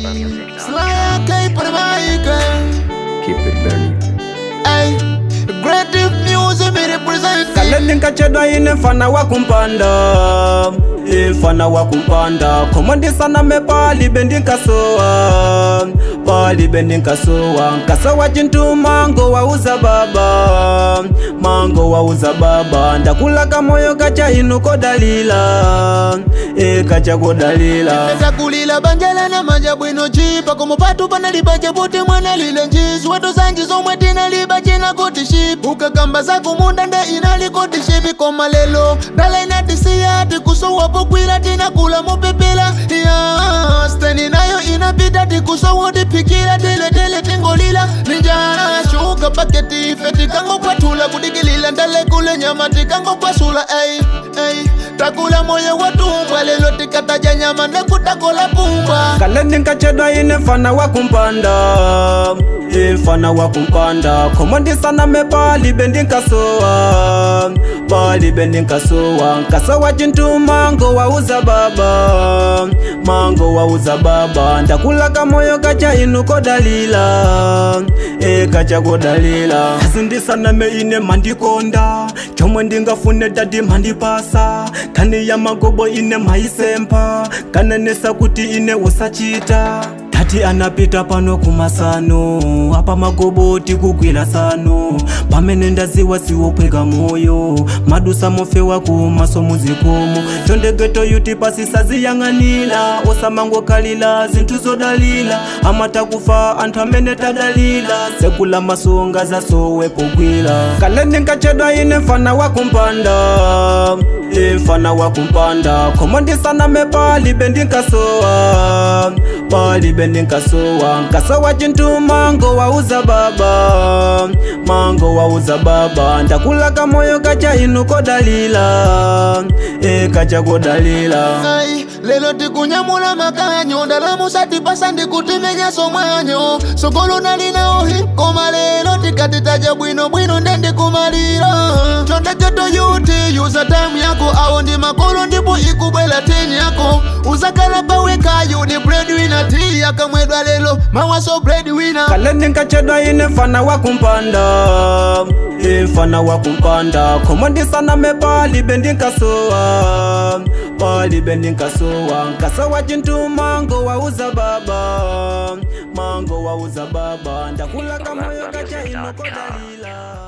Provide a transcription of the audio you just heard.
Sly K for the mic. Keep it burning. Ay, creative music me represent. kale ndinkachedwa ine mfana wa kumpanda e mfana wa kumpanda komondisana me pali bendinkasowa pali bendinkasowa nkasowa chintu mango wauza baba mango wauza baba ndakulaga moyo kacha inu kodalila e kacha kodalila takulila banjala na manja bwino chipa komupatu panaliba cheputi mwana lile njizi watu zanji zomwe tinaliba china kuti shipi ukakamba zakumunda nde inali kuti shipi koma lelo ndala inatisiya tikusowapo kwila tinakula mupipila ya steni nayo inapita tikusowo tipikila tiletele tingolila ninjala shuka paketi ife tikangopwatula kudikilila ndale kule nyama tikangopwasula ey ey takula moyo watumbwa lelo tikataja nyama nekutakola pumbwa kale ndinkachedwa ine mfana wa kumpanda e mfana wa kumpanda komondisana me pali bendinkasowa pali bendinkasowa nkasowa chintu mango wauza baba mango wauza baba ndakulaga moyo kacha inu kodalila e kacha kodalila asindisana me ine mandikonda chomwe ndingafune dadi mandipasa kani ya magobo ine maisempa kanenesa kuti ine usachita tati anapita pano kumasano apa magoboti kugwira sano pamene ndaziwa siwophweka moyo madusa mofewa kumaso muzikomo chondegeto yuti pasisaziyang'anira osamangokhalira zinthu zodalira amatakufa anthu amene tadalira sekula masonga zasowe pogwira kale ndinkachedwa ine mfana wa kumpanda e mfana wa kumpanda komondisana me pali bendinkasowa pali bendinkasowa nkasowa chintu mango wauza baba mango wauza baba ndakulaga moyo kacha inu kodalila e kacha kodalila Ai, lelo tikunyamula makanyo ndalamusa tipasa ndikutimenya somwanyo sokolo nalinaohi koma lelo tikatitaja bwino bwino nde ndikumalira chondeketo yuti yuza tamu yako awo ndi makolo ndipo ikubwela teni yako uzakala pawekayo ni breadwinner ti yakamwedwa lelo mawaso breadwinner kale ndinkachedwa ine mfana wa kumpanda e mfana wa kumpanda komondisana me pali bendinkasowa pali bendinkasowa nkasowa chintu mango wauza baba mango wauza baba ndakulaga moyo kacha ino kodalila